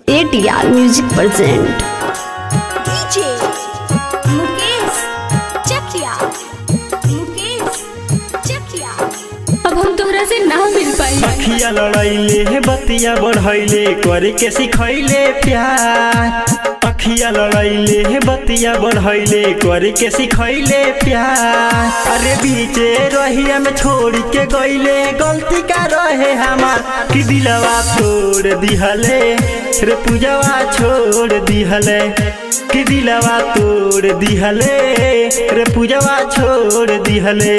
ATR Music present DJ Mukesh चकिया मुकेश चकिया अब हम तोहरा से ना मिल पाई अखिया लड़ैले हे बतिया बढ़ैले करे के सिखैले प्यार अखिया लड़ैले हे बतिया बढ़ैले करे के सिखैले प्यार अरे बीचे रहिया में छोड़ के गईले गलती का रहे हमार कि दिलवा तोड़ दिहले रे पूजवा छोड़ दिहले कि दिलवा तोड़ दिहले रे पूजवा छोड़ दिहले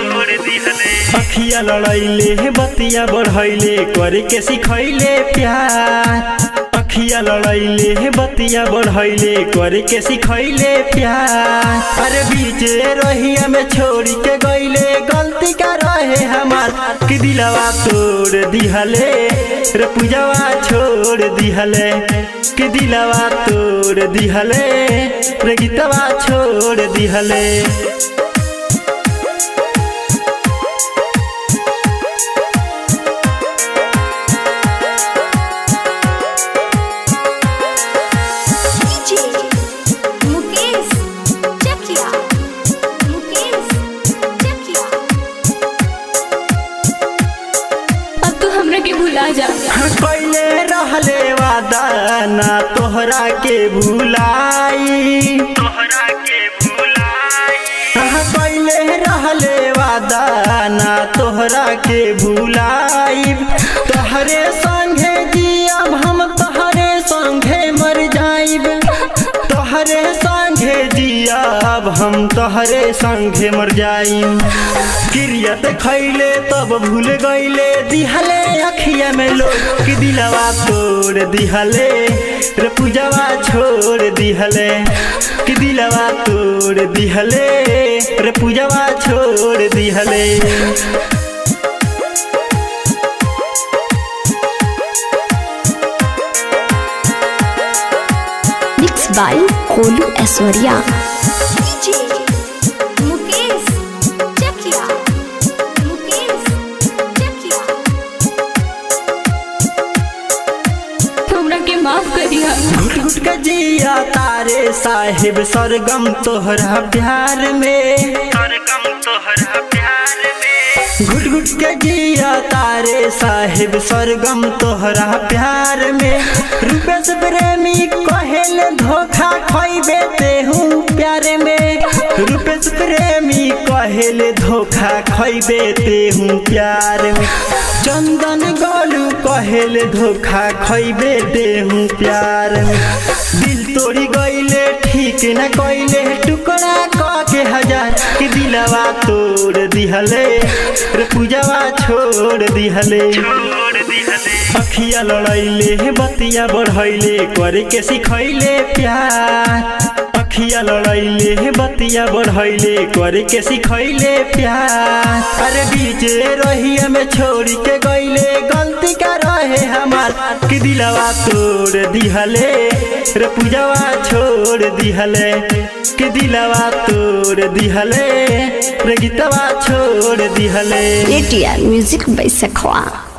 अखिया लड़ैले हे बतिया बढ़ैले करे के सिखैले प्यार अखिया लड़ैले हे बतिया बढ़ैले करे के सिखैले प्यार अरे बीचे रहिया में छोड़ के गईले गलती का रहे हमार कि दिलवा तोड़ दिहले रे पूजवा छोड़ दिहले कि दिलवा तोड़ दिहले रे गीतवा छोड़ दिहले DJ मुकेश चकिया मुकेश चकिया अब तू हमरा के भुला जा पहले रहले वादा ना तोहरा के भुलाई तोहरा के भुलाई पहले रहले वादा ना तोहरा के भुलाई तोहरे संगे जियब हम तोहरे संगे मर जाइब तोहरे संगे जियब हम तोहरे संगे मर जाइब किरियत खैले तब भूल गईले दिहले अखिया में लोग कि दिलवा तोड़ दिहले रे पूजवा छोड़ दिहले कि दिलवा तोड़ दिहले रे पूजवा छोड़ दिहले mixed by Kolu Aswarya. DJ Mukesh चकिया मुकेश चकिया हमरा के माफ करिया घुट घुट के जिया तारे साहिब सरगम तोहरा प्यार में सरगम तोहरा प्यार में घुट घुट के जिया तारे साहिब सरगम तोहरा प्यार में रूपेश प्रेमी कहेल धोखा खैबे ते हूँ प्यार में रूपेश प्रेमी कहेल धोखा खैबे ते हूँ प्यार में चंदन गोलू कहेल धोखा खैबे दे हूँ प्यार में दिल तोड़ी गईले ठीक न कइले टुकड़ा क के हजार कि दिलवा तोड़ दिहले रे पूजवा छोड़ दिहले अखिया लड़ैले हे बतिया बढ़ैले करे के सिखैले प्यार अखिया लड़ैले हे बतिया बढ़ैले करे के सिखैले प्यार अरे बीचे रहिया में छोड़ के गईले गलती का रहे हमार कि दिलवा तोड़ दिहले रे पूजवा छोड़ दिहले कि दिलवा तोड़ दिहले रे गीतवा छोड़ दिहले ATR Music by Sakhwa.